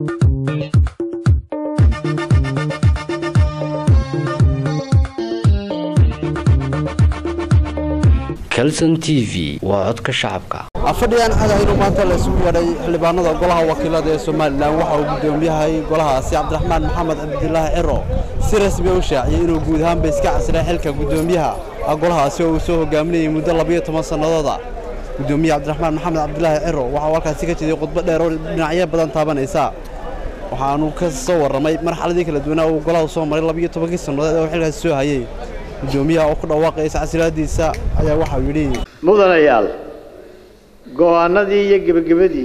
calson t v waa codka shacabka afadhigaan cagahaynu maanta la isugu yeedhay xildhibaanada golaha wakiilada ee somalilan waxa uu guddoomiyahay golahaasi cabdiraxmaan maxamed cabdilaahi ciro si rasmi u shaaciyey inuu guud ahaanba iska casray xilka guddoomiyaha golahaasi oo uu soo hogaaminayay muddo labayo toban sannadooda guddoomiye cabdiraxmaan maxamed cabdilaahi ciro waxa uu halkaasi ka jeeday khudbo dheer oo dhinacyo badan taabanaysa waxaanu ka soo warramay marxaladii kala duwanaa uu golahu soo maray labayo tobankii sannadood ee uu xilkaasi soo hayey guddoomiyaha oo ku dhawaaqaya iscasilaadiisa ayaa waxauu yidhi mudanayaal go'aanadii iyo gebagabadii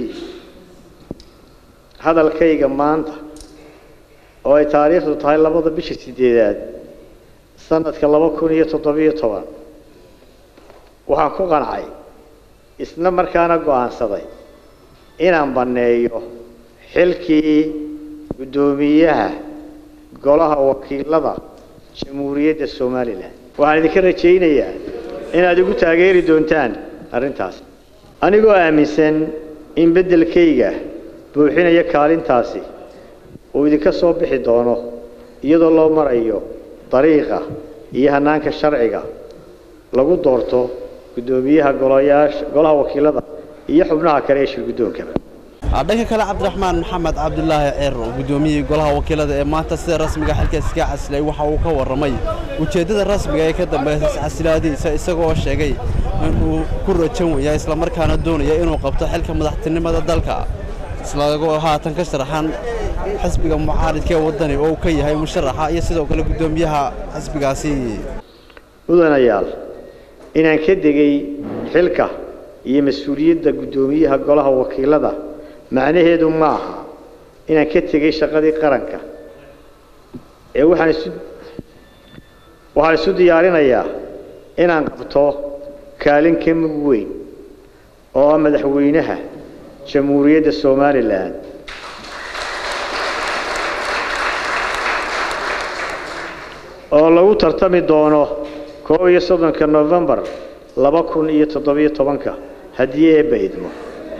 hadalkayga maanta oo ay taariikhdu tahay labada bisha sideedaad sanadka laba kun iyo toddobiyo toban waxaan ku qancay isla markaana go'aansaday inaan banneeyo xilkii guddoomiyaha golaha wakiilada jamhuuriyadda somalilan waxaan idinka rajaynayaa inaad igu taageeri doontaan arrintaas anigoo aaminsan in beddelkayga buuxinaya kaalintaasi uu idinka soo bixi doono iyadoo loo marayo dariiqa iyo hannaanka sharciga lagu doorto guddoomiyaha golayaasha golaha wakiilada iyo xubnaha kale ee shirguddoonkaba dhanka kale cabdiraxmaan maxamed cabdilaahi ciro guddoomiyihii golaha wakiilada ee maanta sida rasmiga xilkaas iska casilay waxa uu ka warramay ujeeddada rasmiga ee ka dambaysa iscasilaadiisa isagoo sheegay inuu ku rajan waya islamarkaana doonaya inuu qabto xilka madaxtinimada dalka islagoo haatan ka sharaxan xisbiga mucaaridka ee waddani oo uu ka yahay musharaxa iyo sidoo kale guddoomiyaha xisbigaasi mudanayaal inaan ka degay xilka iyo mas-uuliyadda guddoomiyaha golaha wakiilada macnaheedu ma aha inaan ka tegay shaqadii qaranka ee waxaan isu waxaan isu diyaarinayaa inaan qabto kaalin ka mug weyn oo ah madaxweynaha jamhuuriyadda somalilan oo lagu tartami doono koob iyo soddonka novembar laba kun iyo toddobiyo tobanka haddii eebba idmo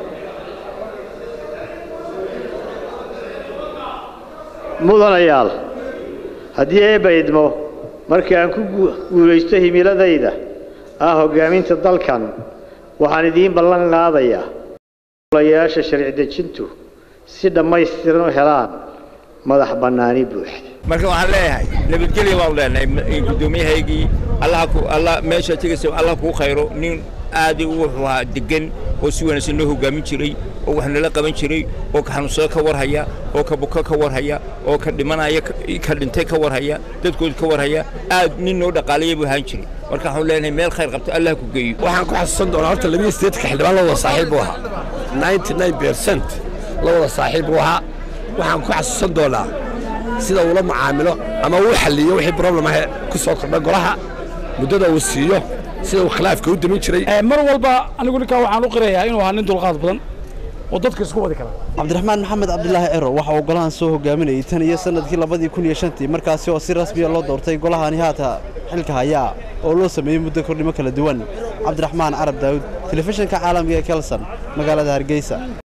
mudanayaal haddii eebba idmo markii aan ku guulaysto himiladayda ah hoggaaminta dalkan waxaan idiin ballan qaadayaa golayaasha sharci dejintu si dhammaystiran u helaan madax bannaani buuxda marka waxaan leeyahay nabadgelya waan leenahay guddoomiyahaygii allah ku allah meesha tegaysa allah kuu khayro nin aad wuxuu ahaa degan oo si wanaagsan noo hogaamin jiray oo wax nala qaban jiray oo ka xanuunsada ka warhaya oo ka buko ka warhaya oo ka dhimanaya ka dhintay ka warhaya dadkooda ka warhaya aad nin noo dhaqaalaya buu ahaan jiray marka waxaan leenahay meel khayr qabto allah ku geeyo waxaan ku xasuusan doonaa horta labadii sideedka xildhibaan la wada saaxiib buu ahaa ninety nine percent la wada saaxiib buu ahaa waxaan ku xasuusan doonaa sida uula macaamilo ama uu xalliyo wixii problem ah ku soo kordha golaha muddada uu siiyo sida uu khilaafka u damin jiray mar walba anigu ninkaa waxaan u qirayaa inuu ahaa nin dulqaad badan oo dadka isku wadi kara cabdiraxmaan maxamed cabdilaahi ciro waxa uu golahan soo hogaaminayay tan iyo sannadkii labadii kun iyo shantii markaasi oo si rasmiya loo doortay golahani haata xilka hayaa oo loo sameeyey muddo kordhimo kala duwan cabdiraxmaan carab daawud telefishinka caalamiga ee kelson magaalada hargeysa